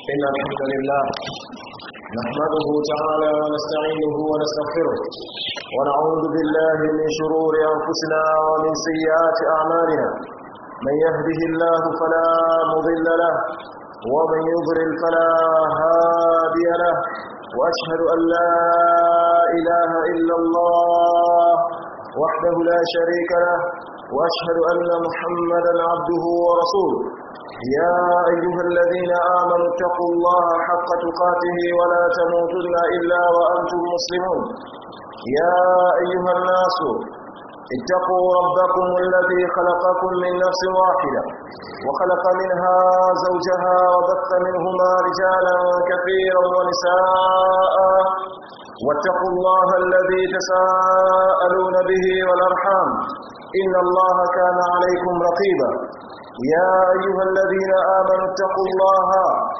إن الحمد لله نحمده تعالى ونستعينه ونستغفره ونعوذ بالله من شرور أنفسنا ومن سيئات أعمالنا من يهده الله فلا مضل له ومن يضلل فلا هادي له وأشهد أن لا إله إلا الله وحده لا شريك له وأشهد أن محمدا عبده ورسوله يا أيها الذين آمنوا اتقوا الله حق تقاته ولا تموتن إلا وأنتم مسلمون يا أيها الناس اتقوا ربكم الذي خلقكم من نفس واحدة وخلق منها زوجها وبث منهما رجالا كثيرا ونساء واتقوا الله الذي تساءلون به والأرحام إن الله كان عليكم رقيبا يا أيها الذين آمنوا اتقوا الله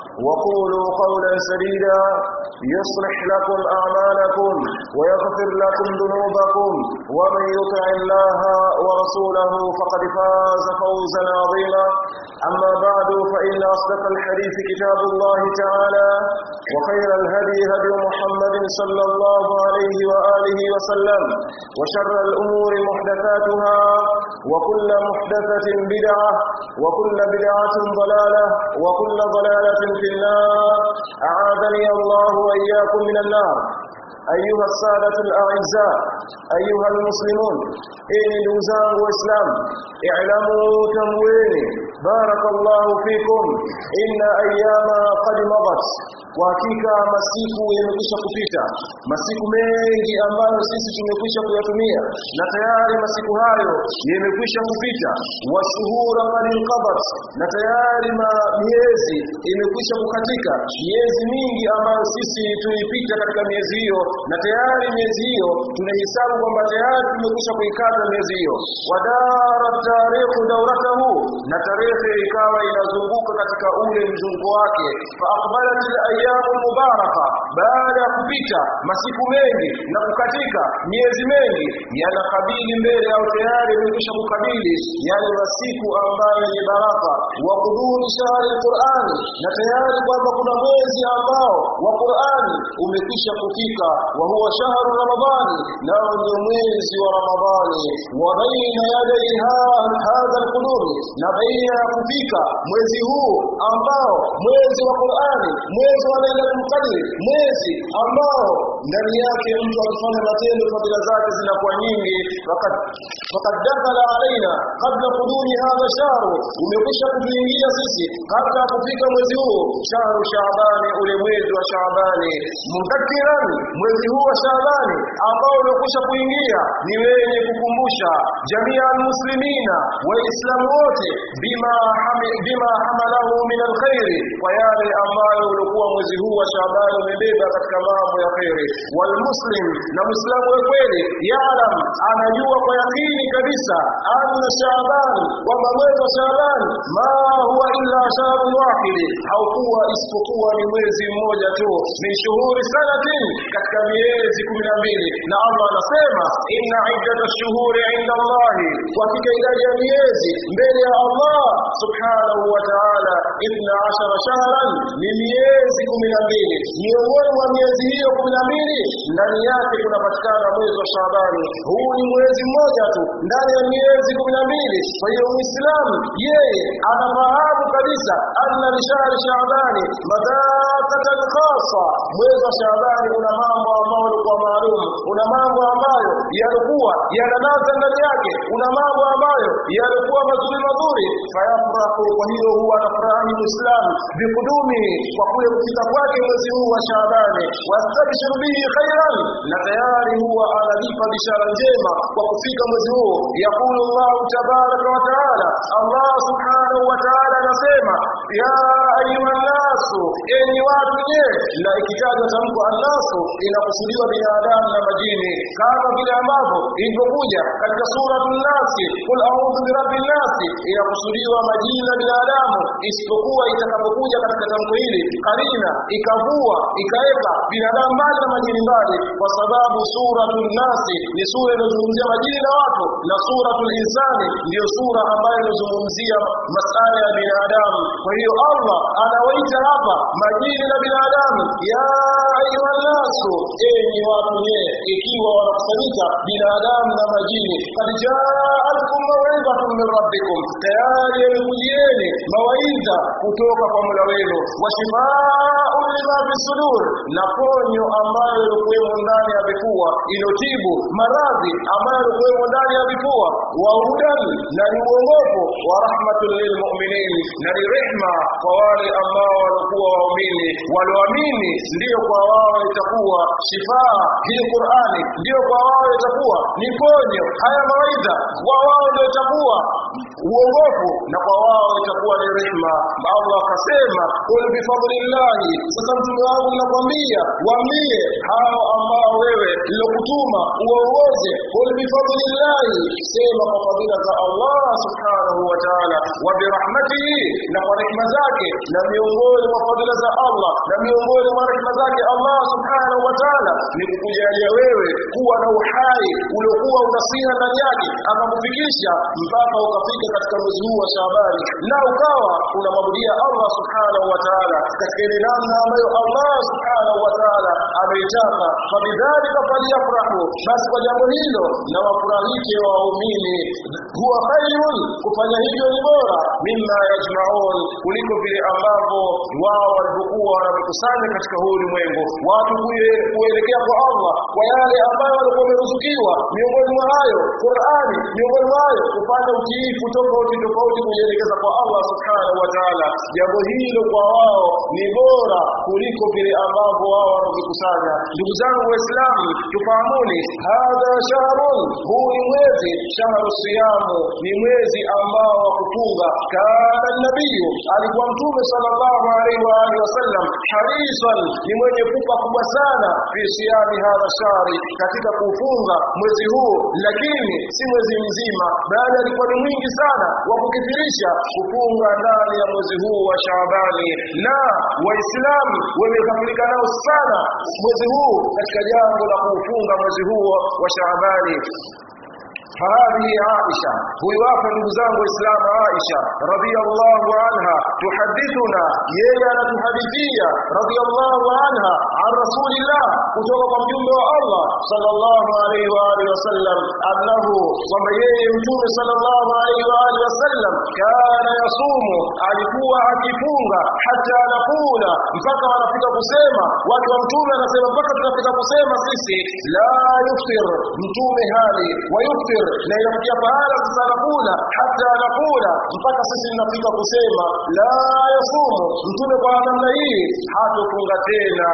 وقولوا قولا سديدا يصلح لكم أعمالكم ويغفر لكم ذنوبكم ومن يطع الله ورسوله فقد فاز فوزا عظيما أما بعد فإن أصدق الحديث كتاب الله تعالى وخير الهدي هدي محمد صلى الله عليه وآله وسلم وشر الأمور محدثاتها وكل محدثة بدعة وكل بدعة ضلالة وكل ضلالة في النار أعاذني الله وإياكم من النار أيها السادة الأعزاء أيها المسلمون إن دوزان وإسلام اعلموا تمويني بارك الله فيكم إن أيام قد مضت وحقيقة masiku yamekwisha kupita masiku mengi ambayo sisi tumekwisha kuyatumia na tayari masiku hayo yamekwisha kupita washuhura qad inqadat na tayari miezi imekwisha kukatika miezi mingi ambayo sisi tuipita katika miezi hiyo na tayari miezi hiyo tunahesabu kwamba tayari tumekwisha kuikata miezi hiyo wadara tarikhu dauratahu na tarehe ikawa inazunguka katika ule mzunguko wake fa aqbalat al-ayyamu mubaraka baada ya kupita masiku mengi na kukatika miezi mengi yanakabili mbele au tayari imekwisha kukabili yale masiku ambayo ni baraka wa kudhuri shahri al-Qur'ani na tayari kwamba kuna mwezi ambao wa Qur'ani umekwisha kufika wa huwa shahru ramadhani nao ndio mwezi wa ramadhani wa baina yadai hadha alqulub na baina ya kufika mwezi huu ambao mwezi wa Qur'ani mwezi wa Lailatul Qadr mwezi ambao ndani yake mtu akifanya matendo fadhila zake zinakuwa nyingi wakati wakati dakhala alaina kabla qudumi hadha shahru umekwisha kutuingia sisi kabla ya kufika mwezi huu shahru shaabani ule mwezi wa shaabani mudhakiran mwezi huu wa shaabani ambao umekwisha kuingia ni wenye kukumbusha jamii almuslimina waislamu wote bima hami, bima hamalahu min alkhairi kwa yale ambayo ulikuwa mwezi huu wa shaabani umebeba katika mambo ya khairi walmuslim na muislamu wa kweli yaalam anajua kwa yakini kabisa anna shaabani kwamba mwezi wa shaabani ma huwa illa shahrun wahid haukuwa isipokuwa ni mwezi mmoja tu min shuhuri sanatin katika miezi kumi na mbili na Allah anasema inna iddata shuhuri inda Allahi kwa hakika idadi ya miezi mbele ya Allah subhanahu wa ta'ala ithna ashara shahran ni miezi kumi na mbili miongoni mwa miezi hiyo kumi na mbili ndani yake kunapatikana mwezi wa Shaabani huu ni mwezi mmoja tu ndani ya miezi kumi na mbili kwa hiyo Muislamu yeye anafahamu kabisa anna li shahri Shaabani madhakatan khassa mwezi wa Shaabani una mambo ambayo yalikuwa maalum una mambo ambayo yalikuwa yananaza ndani yake una mambo ambayo yalikuwa mazuri mazuri fayafrahu kwa hiyo huwa anafurahi Muislamu bikudumi kwa kule kufika kwake mwezi huu wa Shaabani wastabshiru bihi khairan na tayari huwa analipa bishara njema kwa kufika mwezi huu yakulu Allah tabaraka wa taala Allah subhanahu wa taala anasema ya ayuha nasu enyi watu je na ikitajwa tamko annasu inakusudiwa binadamu na majini kama vile ambavyo ilivyokuja katika suratul nasi kul a'udhu birabbin nasi inakusudiwa majini na binadamu isipokuwa itakapokuja katika tamko hili karina ikavua ikaweka binadamu mbali na majini mbali kwa sababu suratul nasi ni sura inayozungumzia majini na watu na suratul insani ndiyo sura ambayo inazungumzia masala ya binadamu kwa hiyo Allah anawaita hapa majini na binadamu ya ayuha nasu enyi watu nye ikiwa wanakusanyika binadamu na majini kad jaakum mawidhatun min rabbikum tayari yamekujieni mawaidha kutoka kwa mola wenu wa shifaun lima fi sudur na ponyo ambayo ilikuwemo ndani ya vifua inotibu maradhi ambayo ilikuwemo ndani ya vifua wa hudan na ni uongofu wa rahmatul lilmuminin na ni rehma kwa wale ambao walikuwa waumini walioamini ndiyo kwa wao itakuwa shifaa hii qurani ndiyo kwa wao itakuwa ni ponyo haya mawaidha kwa wao ndio itakuwa uongofu na kwa wao itakuwa ni rehma allah akasema qul bifadlillahi sasa mtume wangu nakwambia waambie hao ambao wewe lilokutuma uongoze qul bifadlillahi sema kwa fadhila za allah subhanahu wa ta'ala wa birahmatihi na kwa rehma zake na miongoni mwa fadhila za allah na miongoni mwa rehma zake allah subhanahu wa ta'ala ni kukujalia wewe kuwa na uhai uliokuwa unasiha ndani yake akakufikisha mpaka ukafika katika mwezi huu wa Shaabani na ukawa unamwabudia Allah subhanahu wa ta'ala katika ile namna ambayo Allah subhanahu wa ta'ala ameitaka fabidhalika falyafrahu basi kwa jambo hilo na wafurahike waumini huwa khairun kufanya hivyo ni bora mimma yajmaun kuliko vile ambavyo wao walivyokuwa wanavikusanya katika huu ulimwengu watu kuelekea kwa Allah kwa yale ambayo walikuwa wameruzukiwa miongoni mwa hayo Qur'ani miongoni mwa hayo kufanya utiifu tofauti tofauti kujielekeza kwa Allah subhanahu wa ta'ala jambo hilo kwa wao ni bora kuliko vile ambavyo wao wanavikusanya ndugu zangu waislamu tufahamuni hadha shahrun huu ni mwezi shahru siyamu ni mwezi ambao wa kufunga kana nabiyu alikuwa mtume sallallahu alaihi wa alihi wasallam harisan ni mwenye pupa kubwa sana fi siyami hadha shahri katika kufunga mwezi huu lakini si mwezi mzima bali alikuwa ni mwingi sana wa kukithirisha kufunga ndani ya mwezi huu wa Shaabani na waislamu wamekafirika nao sana mwezi huu katika jambo la kuufunga mwezi huu wa Shaabani فهذه عائشة ويوافى نبزان وإسلام عائشة رضي الله عنها تحدثنا يلا تحدثية رضي الله عنها عن رسول الله كتوك مجمع الله صلى الله عليه وآله وسلم أنه وما يمتون صلى الله عليه وآله وسلم كان يصوم alikuwa akifunga hata anakula mpaka wanafika kusema watu wa mtume anasema mpaka tunafika kusema sisi la yuftir mtume hali wa yuftir na inafikia pahala sasa anakula hata anakula mpaka sisi tunafika kusema la yasumu mtume kwa namna hii hatofunga tena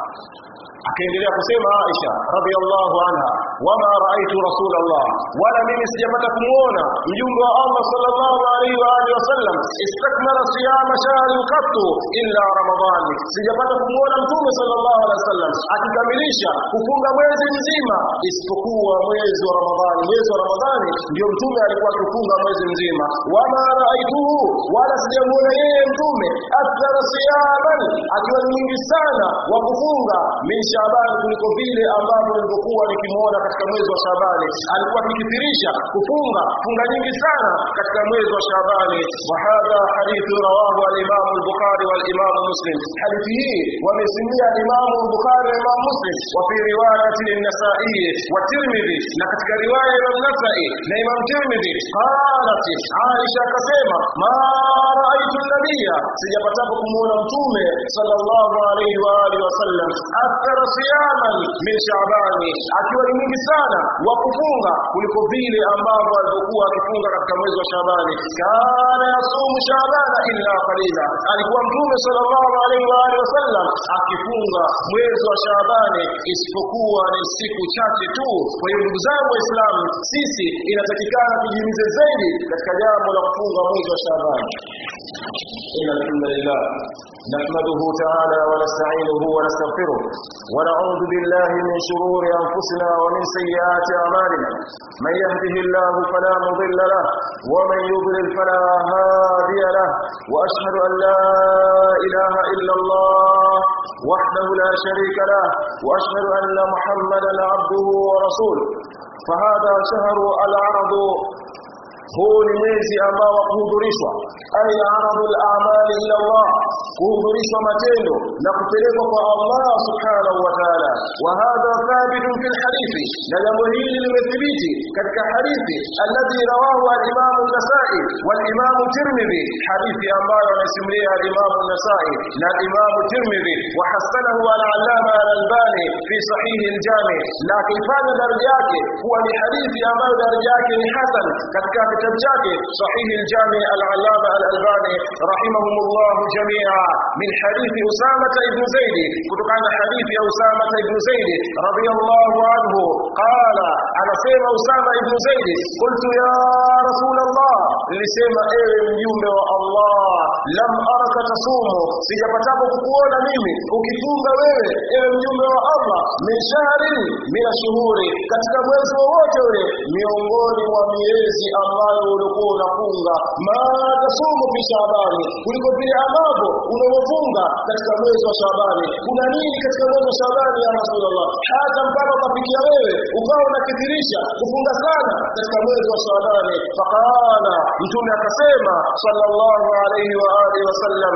akaendelea kusema Aisha radhiallahu anha wama raaitu rasulallah wala mimi sijapata kumuona mjumbe wa Allah sallallahu alaihi wa alihi wasallam istakmala siyama shahrin qattu illa ramadhani sijapata kumuona mtume sallallahu alaihi wasallam akikamilisha kufunga mwezi mzima isipokuwa mwezi wa ramadhani mwezi wa ramadhani ndio mtume alikuwa akifunga mwezi mzima wama raaituhu wala sijamuona yeye mtume akthara siyaman akiwa ni mwingi sana wa kufunga min Shaabani kuliko vile ambavyo nilivyokuwa nikimuona katika mwezi wa Shaabani. Alikuwa akikithirisha kufunga funga nyingi sana katika mwezi wa Shaabani. Wa hadha hadithu rawahu al-Imam al-Bukhari wal-Imam Muslim. Hadithi hii wamesimia Imam al-Bukhari na Imam Muslim wa fi riwayati an-Nasa'i wa Tirmidhi, na katika riwaya ya Imam Nasa'i na Imam Tirmidhi qalat Aisha akasema ma raaitu an-nabiyya, sijapatapo kumuona mtume sallallahu alayhi wa alihi wasallam akthar siyaman min Shaabani, akiwa ni mwingi sana wa kufunga kuliko vile ambavyo alivyokuwa akifunga katika mwezi wa Shaabani. Kana yasumu Shaabana illa qalila, alikuwa mtume sallallahu alaihi wa alihi wasallam akifunga mwezi wa Shaabani isipokuwa ni siku chache tu. Kwa hiyo ndugu zangu Waislamu, sisi inatakikana tujihimize zaidi katika jambo la kufunga mwezi wa Shaabani. Inna alhamdulillah نحمده تعالى ونستعينه ونستغفره ونعوذ بالله من شرور أنفسنا ومن سيئات أعمالنا من يهده الله فلا مضل له ومن يضلل فلا هادي له وأشهد أن لا إله إلا الله وحده لا شريك له وأشهد أن محمدا عبده ورسوله فهذا شهر العرض huu ni mwezi ambao wa kuhudhurishwa ay aradul a'mali ila Allah kuhudhurishwa matendo na kupelekwa kwa Allah subhanahu wa ta'ala wa hadha thabit fi alhadithi na jambo hili limethibiti katika hadithi alladhi rawahu al-Imam an-Nasa'i wal-Imam Tirmidhi hadithi ambayo anasimulia al-Imam an-Nasa'i na al-Imam Tirmidhi wa hasanahu al-Allama al-Albani fi sahih al-Jami na kifanya daraja yake kuwa ni hadithi ambayo daraja yake ni hasan katika kitabu chake sahih al-Jami al-Allama al-Albani rahimahumullah jami'a min hadithi Usama ibn Zaid kutokana na hadithi ya Usama ibn Zaid radiyallahu anhu qala anasema Usama ibn Zaid qultu ya rasul Allah nilisema ewe mjumbe wa Allah lam araka tasumu sijapatapo kukuona mimi ukifunga wewe ewe mjumbe wa Allah min shahri min shuhuri katika mwezi wowote ule miongoni mwa miezi ambayo ulikuwa unafunga ma tasumu fi Shabani kuliko vile ambavyo unaofunga katika mwezi wa Shabani kuna nini katika mwezi wa Shabani ya Rasulullah hata mpaka ukafikia wewe ukawa unakithirisha kufunga sana katika mwezi wa Shabani faqala mtume akasema sallallahu alayhi wa alihi wasallam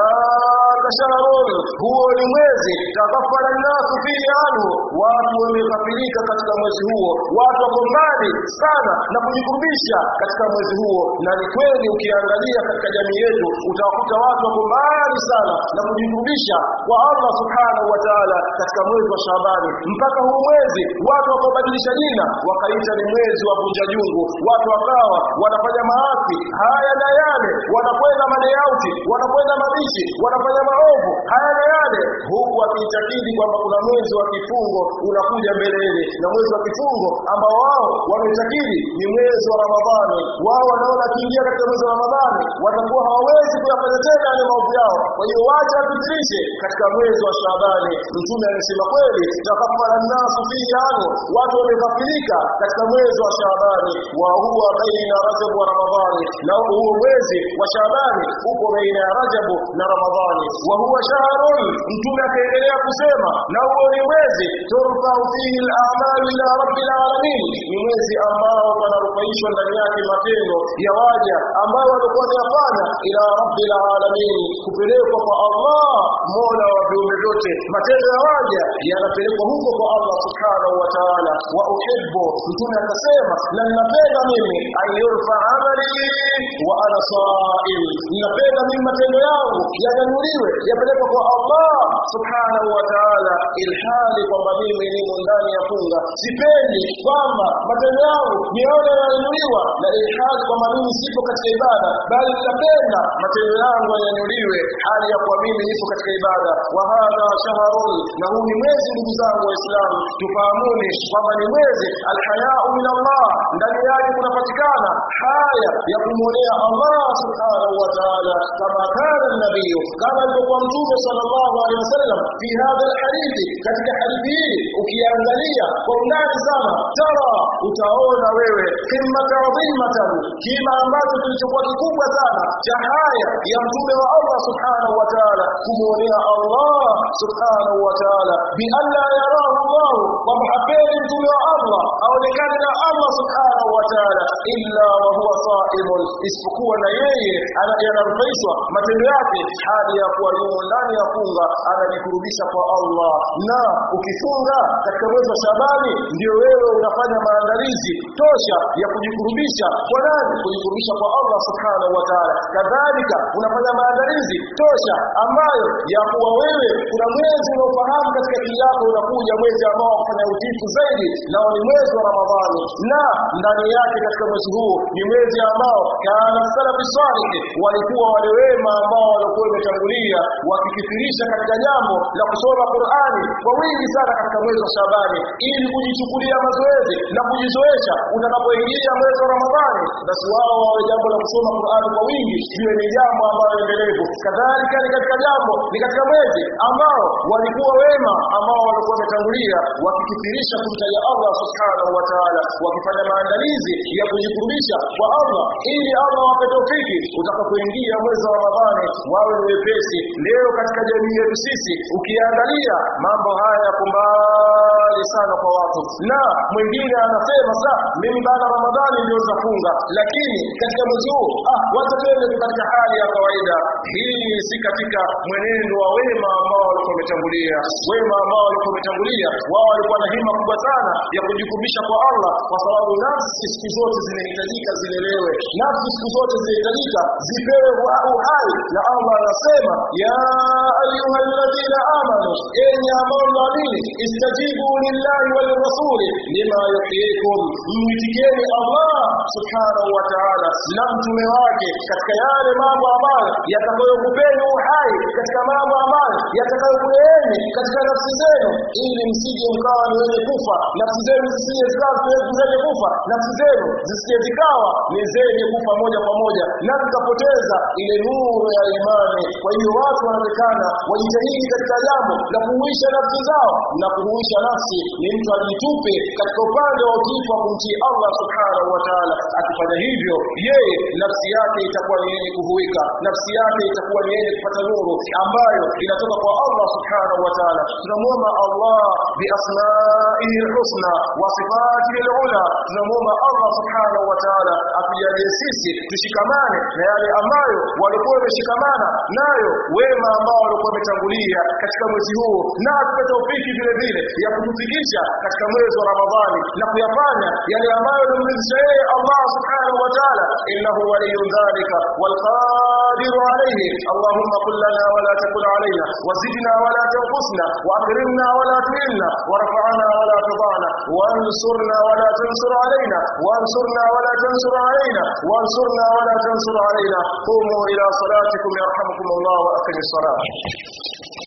dhaka shahrun huo ni mwezi takaffara nasu fihi anhu watu wamekafirika katika mwezi huo watu wako mbali sana na kujikurubisha katika mwezi huo na ni kweli ukiangalia katika jamii yetu utawakuta watu wako mbali sana na kujikurubisha kwa Allah subhanahu wa ta'ala katika mwezi wa Shabani mpaka huu mwezi watu wakabadilisha jina wakaita ni mwezi wa vunja jungu watu wakawa wanafanya maasi haya na yale wanakwenda madeyauti wanakwenda mabishi wanafanya maovu haya na yale huku wakiitakidi kwamba kuna mwezi wa kifungo unakuja mbeleni na mwezi wa kifungo ambao wao wameitakidi ni mwezi wa Ramadhani wao wanaona kiingia katika mwezi wa Ramadhani watakuwa hawawezi kuyafanya tena yale maovu yao kwa hiyo wacha wapitirishe katika mwezi wa Shabani mtume amesema kweli takafara nasu fihi ano watu wamekafirika katika mwezi wa Shabani wa huwa baina Rajab wa Ramadhani na huo mwezi wa Shabani uko baina ya Rajab na Ramadhani wa huwa shahrun mtume akaendelea kusema na huo ni mwezi turfau fihi al-a'malu ila rabbil alamin ni mwezi ambao panarufaishwa ndani yake matendo ya waja ambao walikuwa wanayafanya ila rabbil alamin kupelekwa kwa Allah mola wa viumbe vyote matendo ya waja yanapelekwa huko kwa Allah subhanahu wa ta'ala wa uhibbu mtume akasema na ninapenda mimi ayurfa amali wa ana saim ninapenda mimi matendo yangu yanyanyuliwe yapelekwe kwa Allah subhanahu wa ta'ala ilhali kwamba mimi nimo ndani ya funga sipendi kwamba matendo yangu nione yananyuliwa na ilhali kwamba mimi sipo katika ibada bali ninapenda matendo yangu yanyanyuliwe hali ya kuwa mimi nipo katika ibada wa hadha shahrun na huu ni mwezi ndugu zangu waislamu tufahamuni kwamba ni mwezi alhayau min Allah ndani yake kunapatikana haya ya kumwonea Allah subhanahu wa ta'ala kama kana nabii kama alivyokuwa mtume sallallahu alaihi wasallam fi hadha alhadithi katika hadithi hii ukiangalia kwa undani sana tara utaona wewe kimmata adhimatan kima ambacho kilichokuwa kikubwa sana cha haya ya mtume wa Allah subhanahu wa ta'ala kumwonea Allah subhanahu wa ta'ala bi alla yarahu Allah kwamba hapendi mtume wa Allah aonekane na Allah subhanahu wa ta'ala illa wa huwa saimun isipokuwa na yeye anarufaishwa matendo yake hali ya kuwa yumo ndani ya funga anajikurubisha kwa Allah na ukifunga katika mwezi wa Shabani ndio wewe unafanya maandalizi tosha ya kujikurubisha kwa nani kujikurubisha kwa Allah subhanahu wa ta'ala kadhalika unafanya maandalizi tosha ambayo ya kuwa wewe kuna mwezi unaofahamu katika akili yako unakuja mwezi ambao kufanya utifu zaidi nao ni mwezi wa Ramadhani na ndani yake katika mwezi huu ni mwezi ambao kana salafi salih walikuwa wale wema ambao walikuwa wametangulia wakikithirisha katika jambo la kusoma Qur'ani kwa wingi sana katika mwezi wa Shabani ili kujichukulia mazoezi na kujizoesha utakapoingia mwezi wa Ramadhani basi wao wawe jambo la kusoma Qur'ani kwa wingi liwe ni jambo ambalo endelevu kadhalika ni katika jambo ni katika mwezi ambao ambao walikuwa wema ambao walikuwa wametangulia wakikithirisha kumtaja Allah subhanahu wa ta'ala wakifanya maandalizi ya kujikurubisha kwa Allah ili Allah wape taufiki utakapoingia mwezi wa Ramadhani wawe ni wepesi leo katika jamii yetu sisi ukiangalia mambo haya yako mbali sana kwa watu na mwingine anasema saa mimi baada Ramadhani ndio nitafunga lakini katika mwezi huu ah wacha twende tu katika hali ya kawaida hii si katika mwenendo wa wema ambao walikuwa wametangulia wema ambao walikuwa wametangulia wao walikuwa na hima kubwa sana ya kujikumbisha kwa Allah kwa sababu nafsi siku zote zinahitajika zilelewe nafsi siku zote zinahitajika zipewe uhai na Allah anasema ya ayyuhalladhina amanu enyi ambao mnaamini istajibu lillahi wal rasuli lima yuhyikum mwitikieni Allah subhanahu wa ta'ala na mtume wake katika yale mambo ambayo yatakayokupeni uhai katika mambo ambayo yatakayokuleeni katika nafsi zenu ili msije mkawa ni wenye kufa nafsi zenu zisije zikawa zenye kufa nafsi zenu zisije zikawa ni zenye kufa moja kwa moja na zikapoteza ile nuru ya imani kwa hiyo watu wanaonekana wajitahidi katika jambo la kuhuisha nafsi zao na kuhuisha nafsi ni mtu ajitupe katika upande wa utiifu wa kumtii Allah subhanahu wa ta'ala akifanya hivyo yeye nafsi yake itakuwa ni yenye kuhuika nafsi yake itakuwa ni yenye kupata nuru ambayo inatoka kwa Allah subhanahu wa ta'ala tunamuomba Allah bi asma'ihi husna wa sifatihi al-ula tunamuomba Allah subhanahu wa ta'ala atujalie sisi tushikamane na yale ambayo walikuwa wameshikamana nayo wema ambao walikuwa wametangulia katika mwezi huu na atupe taufiki vile vile ya kutufikisha katika mwezi wa Ramadhani na kuyafanya yale ambayo yanamridhisha yeye Allah subhanahu wa ta'ala innahu waliyyun dhalika wal qadiru alayhi allahumma qul lana wa la taqul alayna wazidna wa la tanqusna wa akrimna wa la tuhilna warfa'na wa la tudana وانصرنا ولا تنصر علينا وانصرنا ولا تنصر علينا وانصرنا ولا تنصر علينا قوموا إلى صلاتكم يرحمكم الله وأقم الصلاة